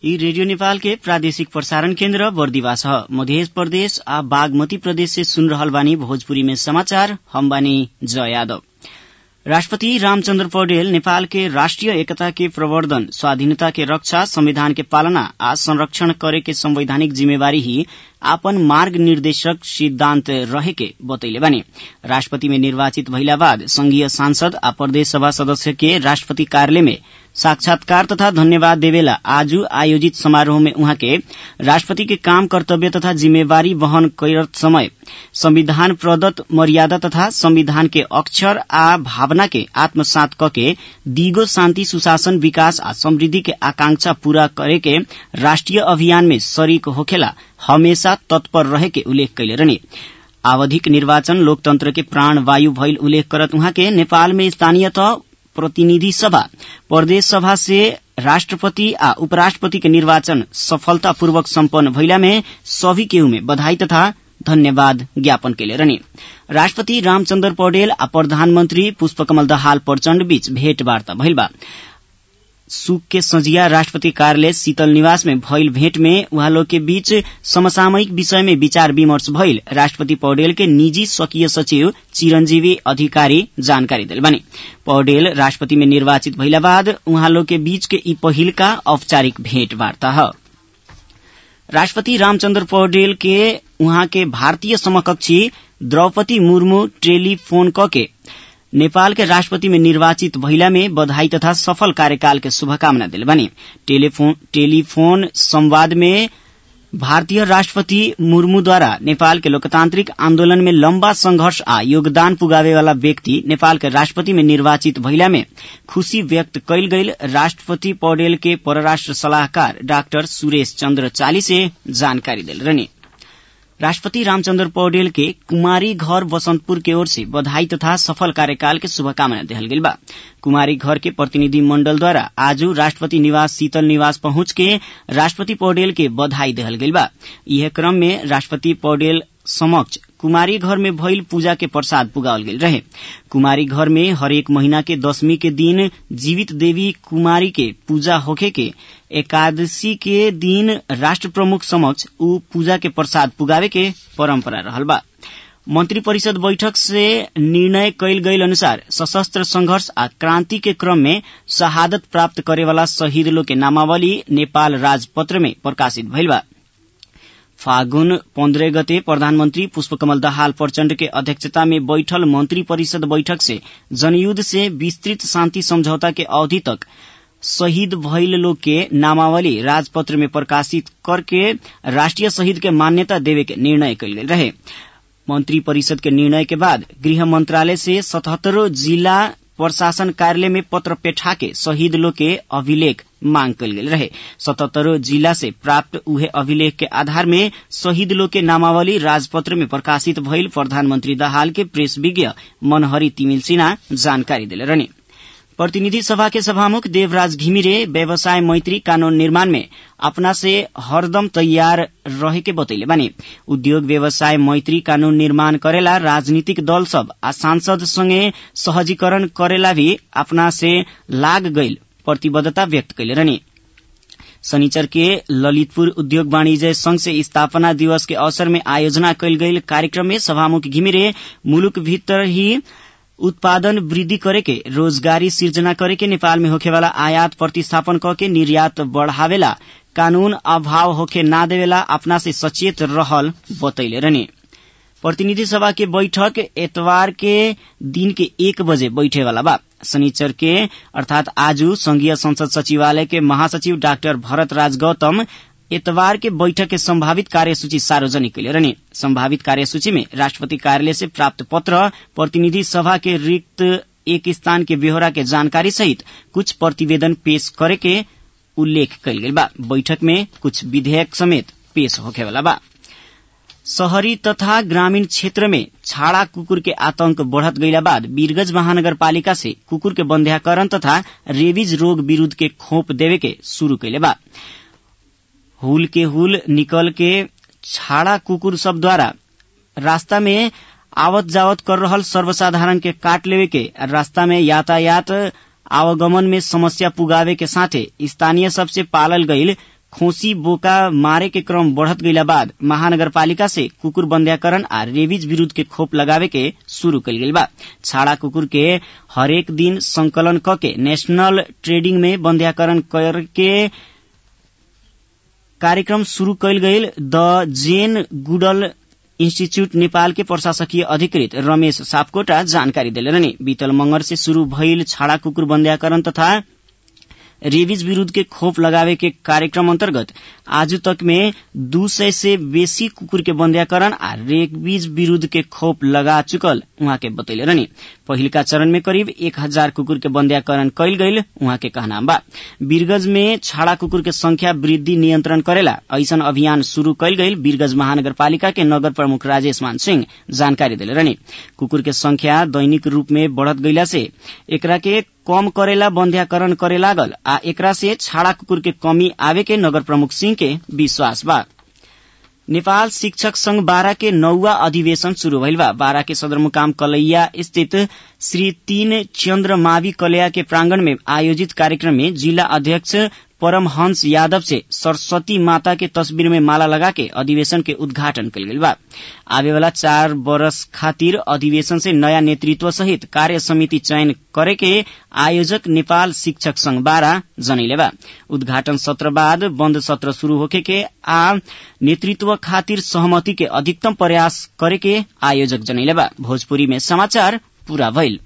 यी रेडियो नेपाल के प्रादेशिक प्रसारण केन्द्र बर्दिवास ह मध्य प्रदेश आ बागमती प्रदेश से सुन रहल बानी भोजपुरी में समाचार हम बानी जय यादव राष्ट्रपति रामचन्द्र पौडेल नेपाल के राष्ट्रिय एकता के प्रवर्धन स्वाधीनता के रक्षा संविधान के पालना आ संरक्षण करे के संवैधानिक जिम्मेवारी ही आपन मार्ग निर्देशक सिद्धान्त रहे के बतैले बानी राष्ट्रपति में निर्वाचित भइला बाद संघीय सांसद आ प्रदेश सभा सदस्य के राष्ट्रपति कार्यालय में साक्षात्कार तथा धन्यवाद देवेला आज आयोजित समारोह में उहाँ के राष्ट्रपति के काम कर्तव्य तथा जिम्मेवारी वहन करत समय संविधान प्रदत्त मर्यादा तथा संविधान के अक्षर आ भावना के आत्मसात कके दिगो शान्ति सुशासन विकास आ समृद्धि के आकांक्षा पूरा करे के राष्ट्रिय अभियान में शरीक होखेला हमेशा तत्पर रहे के उल्लेख कैले रहने आवधिक निर्वाचन लोकतंत्र के प्राण वायु भइल उल्लेख करत उहाँ के नेपाल में स्थानीय तह प्रतिनिधि सभा प्रदेश सभा से राष्ट्रपति आ उपराष्ट्रपति के निर्वाचन सफलतापूर्वक सम्पन्न भइला में सभी केहू में बधाई तथा धन्यवाद ज्ञापन केले रहने राष्ट्रपति रामचन्द्र पौडेल आ प्रधानमन्त्री पुष्पकमल दाहाल प्रचण्ड बीच भेटवार्ता भइल बा सुक के संजिया राष्ट्रपति कार्यालय शीतल निवास में भइल भेंट में उहाँ लोग के बीच समसामयिक विषय में विचार विमर्श भइल राष्ट्रपति पौडेल के निजी स्वकीय सचिव चिरंजीवी अधिकारी जानकारी दिल बानी पौडेल राष्ट्रपति में निर्वाचित भइला बाद उहाँ लोग के बीच के ई पहिलका औपचारिक भेंटवार्ता ह राष्ट्रपति रामचन्द्र पौडेल के उहाँ के भारतीय समकक्षी द्रौपदी मुर्मू टेलीफोन कके नेपाल के राष्ट्रपति में निर्वाचित भइला में बधाई तथा सफल कार्यकाल के शुभकामना दिल बानी टेलीफोन, टेलीफोन संवाद में भारतीय राष्ट्रपति मुर्मूद्वारा नेपाल के लोकतान्त्रिक आन्दोलन में लम्बा संघर्ष आ योगदान पुगावे वाला व्यक्ति नेपाल के राष्ट्रपति में निर्वाचित भइला में खुशी व्यक्त कैल गईल राष्ट्रपति पौडेल के परराष्ट्र सलाहकार डाक्टर सुरेश चन्द्र चाली से जानकारी दिल रहने राष्ट्रपति रामचन्द्र पौडेल के कुमारी घर बसन्तपुर के ओर से बधाई तथा सफल कार्यकाल के शुभकामना देहल गेल बा कुमारी घर के प्रतिनिधि मण्डल द्वारा आज राष्ट्रपति निवास शीतल निवास पहुंच के राष्ट्रपति पौडेल के बधाई देहल गेल बा यह क्रम में राष्ट्रपति पौडेल समक्ष कुमारी घर में भइल पूजा के प्रसाद पुगावल गेल रहे कुमारी घर में हरेक महीना के दशमी के दिन जीवित देवी कुमारी के पूजा होखे के एकादशी के दिन राष्ट्र प्रमुख समक्ष ऊ पूजा के प्रसाद पुगावे के परम्परा रहल बा मंत्री परिषद बैठक से निर्णय कैल गईल अनुसार सशस्त्र संघर्ष आ क्रांति के क्रम में शहादत प्राप्त करे वाला शहीद लोग के नामावली नेपाल राजपत्र में प्रकाशित भइल बा फागुन पन्द्रह गते प्रधानमन्त्री पुष्पकमल दाहाल प्रचण्ड के अध्यक्षता में बैठल मंत्री परिषद बैठक से जनयुद्ध से विस्तृत शान्ति समझौता के अवधि तक शहीद भइल लोग के नामावली राजपत्र में प्रकाशित करके राष्ट्रिय शहीद के मान्यता देवे के निर्णय कैल गेल रहे मंत्री परिषद के निर्णय के बाद गृह मंत्रालय से सतहत्तरों जिला प्रशासन कार्यालय में पत्र पेठा के शहीद लोग के अभिलेख मांग कल गेल रहे सतहत्तरों जिला से प्राप्त उहे अभिलेख के आधार में शहीद लोग के नामावली राजपत्र में प्रकाशित भइल प्रधानमन्त्री दाहाल के प्रेस विज्ञ मनहरी तिमिल सिन्हा जानकारी दिले रहने प्रतिनिधि सभा के सभामुख देवराज घिमिरे व्यवसाय मैत्री कानून निर्माण में अपना से हरदम तैयार रहे के बतैले बानी उद्योग व्यवसाय मैत्री कानून निर्माण करेला राजनीतिक दल सब आ सांसद संगे सहजीकरण करेला भी अपना से लाग गईल प्रतिबद्धता व्यक्त कैले रहनी शनिचर के ललितपुर उद्योग वाणिज्य संघ से स्थापना दिवस के अवसर में आयोजना कैल गईल कार्यक्रम में सभामुख घिमिरे मुलुक भीतर ही उत्पादन वृद्धि करे के रोजगारी सिर्जना करे के नेपाल में होखेवाला आयात प्रतिस्थापन क के निर्यात बढ़ावेला कानून अभाव होखे ना देवेला अपना से सचेत रहल बतैले रहने प्रतिनिधि सभा के बैठक एतवार के दिन के एक बजे बैठे वाला बा शनिचर के अर्थात आज संघीय संसद सचिवालय के महासचिव डाक्टर भरत राज गौतम एतवार के बैठक के संभावित कार्यसूची सार्वजनिक कैले रहने संभावित कार्यसूची में राष्ट्रपति कार्यालय से प्राप्त पत्र प्रतिनिधि सभा के रिक्त एक स्थान के ब्यौरा के जानकारी सहित कुछ प्रतिवेदन पेश करे के उल्लेख कैल गेल बा बैठक में कुछ विधेयक समेत पेश होखेवाला बा शहरी तथा ग्रामीण क्षेत्र में छाड़ा कुकुर के आतंक बढ़त गईला बाद वीरगंज महानगरपालिका से कुकुर के बंध्याकरण तथा रेबीज रोग विरूद्ध के खोप देवे के शुरू कैले बा हुल के हुल निकल के छाड़ा कुकुर सब द्वारा रास्ता में आवत जावत कर रहल सर्वसाधारण के काट लेवे के रास्ता में यातायात आवागमन में समस्या पुगावे के साथे स्थानीय सबसे पालल गईल खोसी बोका मारे के क्रम बढ़त गईला बाद महानगरपालिका से कुकुर बंध्याकरण आ रेबीज विरूद्ध के खोप लगावे के शुरू कल गईल बा छाड़ा कुकुर के हरेक दिन संकलन क के नेशनल ट्रेडिंग में बंध्याकरण करके कार्यक्रम शुरू कयल गईल the Jane Goodall institute Nepal के प्रशासकीय अधिकृत रमेश सापकोटा जानकारी दिले रहनी बीतल मंगर से शुरू भइल छाड़ा कुकुर बंध्याकरण तथा रेबीज विरूद्ध के खोप लगावे के कार्यक्रम अंतर्गत आज तक में दू सय से बेसी कुकुर के बंध्याकरण आ रेबीज विरूद्ध के खोप लगा चुकल उहाँ के बतैले रहनी पहिलका चरण में करीब एक हजार कुकुर के बंध्याकरण कयल गईल उहाँ के कहना बा वीरगंज में छाड़ा कुकुर के संख्या वृद्धि नियंत्रण करेला ऐसन अभियान शुरू कयल गईल वीरगंज महानगरपालिका के नगर प्रमुख राजेश मान सिंह जानकारी दिले रहनी कुकुर के संख्या दैनिक रूप में बढ़त गईला से एकरा के कम करेला बंध्याकरण करे लागल आ एकरा से छाड़ा कुकुर के कमी आवे के नगर प्रमुख सिंह के विश्वास बा नेपाल शिक्षक संघ बारा के नौवा अधिवेशन शुरू भइल बा बारा के सदरमुकाम कलैया स्थित श्री तीन चन्द्र मावी कलया के प्रांगण में आयोजित कार्यक्रम में जिला अध्यक्ष परमहंस यादव से सरस्वती माता के तस्वीर में माला लगा के अधिवेशन के उद्घाटन कल गईल बा आवे वाला चार बरस खातिर अधिवेशन से नया नेतृत्व सहित कार्य समिति चयन करे के आयोजक नेपाल शिक्षक संघ बारा जनैले बा उद्घाटन सत्र बाद बन्द सत्र शुरू होके के आ नेतृत्व खातिर सहमति के अधिकतम प्रयास करे के आयोजक जनैले बा भोजपुरी में समाचार पूरा भइल